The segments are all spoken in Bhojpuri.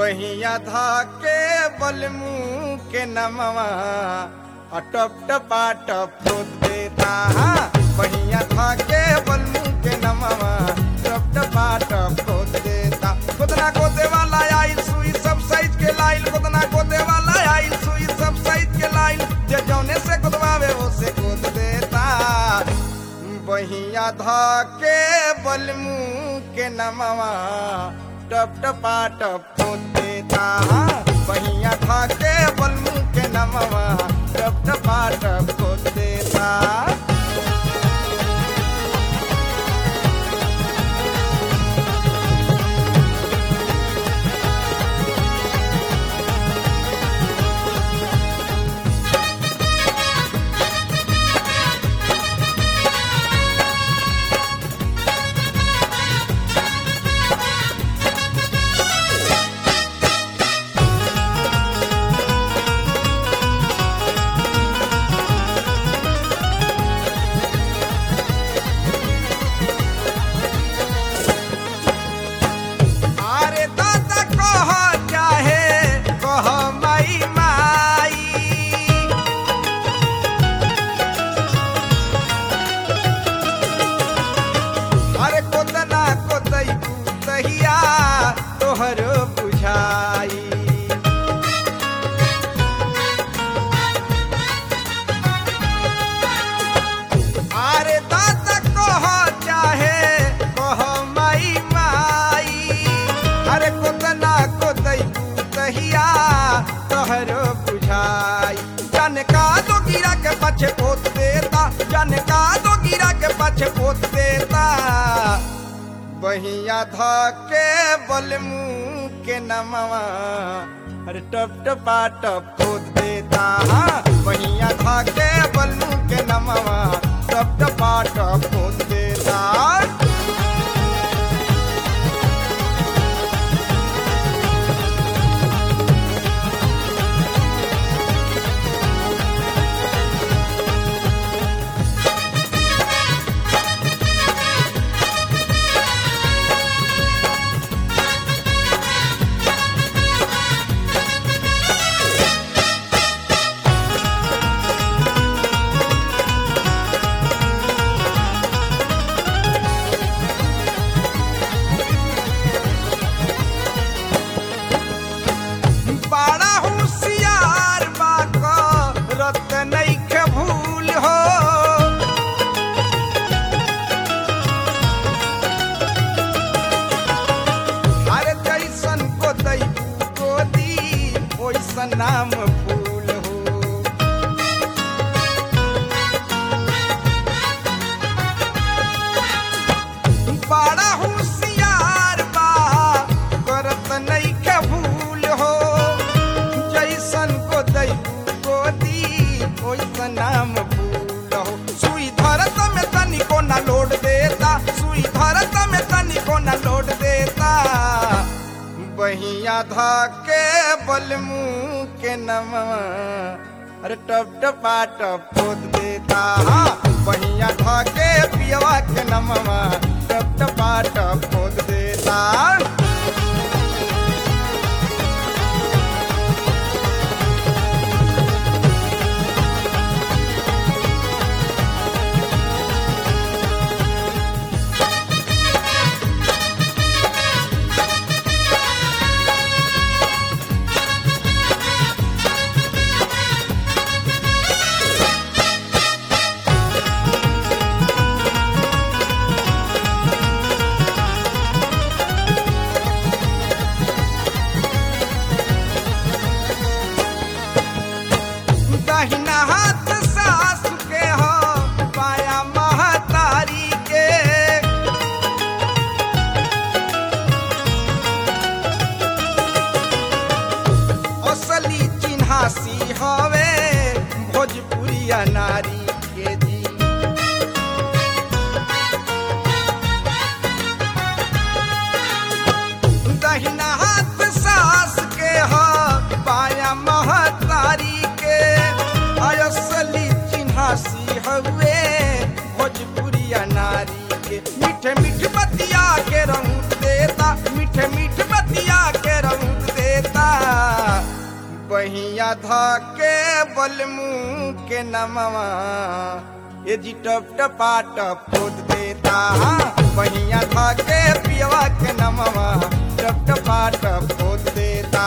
बहिया धा के बलमू के नमवा अटप टपा टप खोद देता बहिया धा के बलमू के नमवा टप टपा टप खोद देता खुदना खोदे वाला आइल सुई सब साइज के लाइल खुदना खोदे वाला आइल सुई सब साइज के लाइल जे जौने से खुदवावे वो से खोद देता बहिया धा के बलमू के नमवा टप टपा टप खोद देता बहिया धा के बलमू के नमवा टप टपा टप खोद देता अरे दादा कह चाहे कह माई माई अरे कोतना कोतई तहिया तोहर बुझाई अरे दादा कह चाहे कह माई माई अरे कोतना कोतई तहिया तोहर बुझाई जन का दो गिरा के पछे पोत देता जन का दो गिरा के पछे पोत देता बहिया धा के बलमू के नमवा अरे टप टपा टप खोद देता बहिया धा के बलमू के नमवा टप टपा टप खोद देता बड़ा होशियार बाक रत नइखे भूल हो अरे जैसन को दई को दी ओइसन नाम फूल हो बड़ा होशियार बा करत नइखे भूल हो जैसन को दई को दी ओइसन नाम भूल हो सुई धरत में तनिको ना लोड देता सुई धरत में तनिको ना लोड देता बहिया धा के बलमू के नमवा अरे टप टपा टप खोद देता बहिया धा के पियवा के नमवा टप टपा टप खोद देता दाहिना हाथ सास के हो पाया महतारी के असली चिन्हासी हवे भोजपुरिया नारी के जी दहिना हाथ सास के हो पाया महतारी के असली चिन्हासी हवे भोजपुरिया नारी के मीठे मीठ बतिया के रंग देता मीठे मीठ बतिया के रंग देता धके बलमू के नमवा ये जी टप टपा टप खोद देता बहिया धके पियवा के नमवा टप टपा टप खोद देता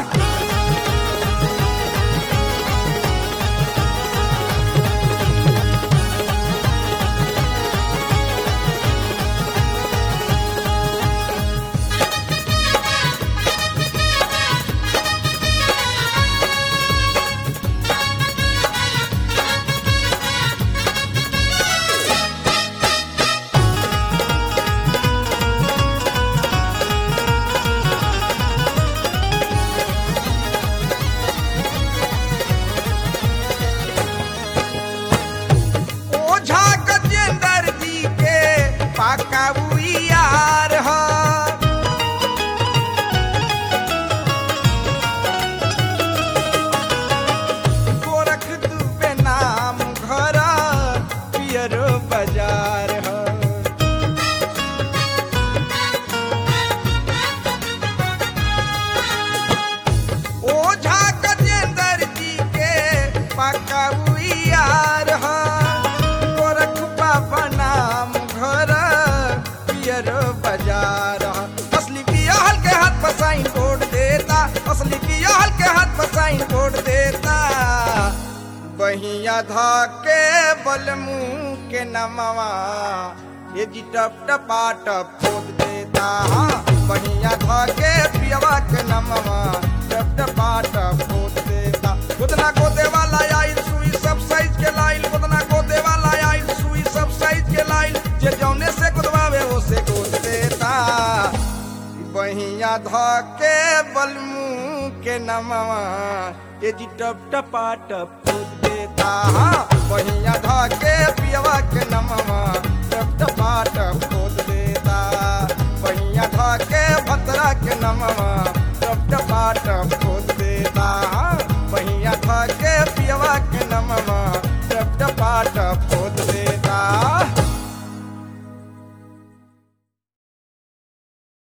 ओझा गजेंद्र जी के पाका यार ह गोरख दुबे नाम घर पियरो बाजार ह ओझा गजेंद्र जी के पाका यार ह गोरख बाबा नाम घर पियर बाजार ह। असली पिया के हाथ पर साइन बोर्ड देता असली पिया के हाथ पर साइन बोर्ड देता बहिया धाके बलमू के नमवा ये जी टप टपा टप खोद देता बहिया धाके पियवा के नमवा टप टपा टप खोद देता खुदना गोदे वाला आइल सुई सब साइज के लाइल खुदना गोदे वाला आइल सुई सब साइज के लाइल जे जौने से कुदवावे वो से गोद देता बहिया धके बलमू के नमवा ये जी टप टपा टप खोद देता बहिया धके पियवा के नमवा टप टपा टप खोद देता बहिया धके भतरा के नमवा टप टपा टप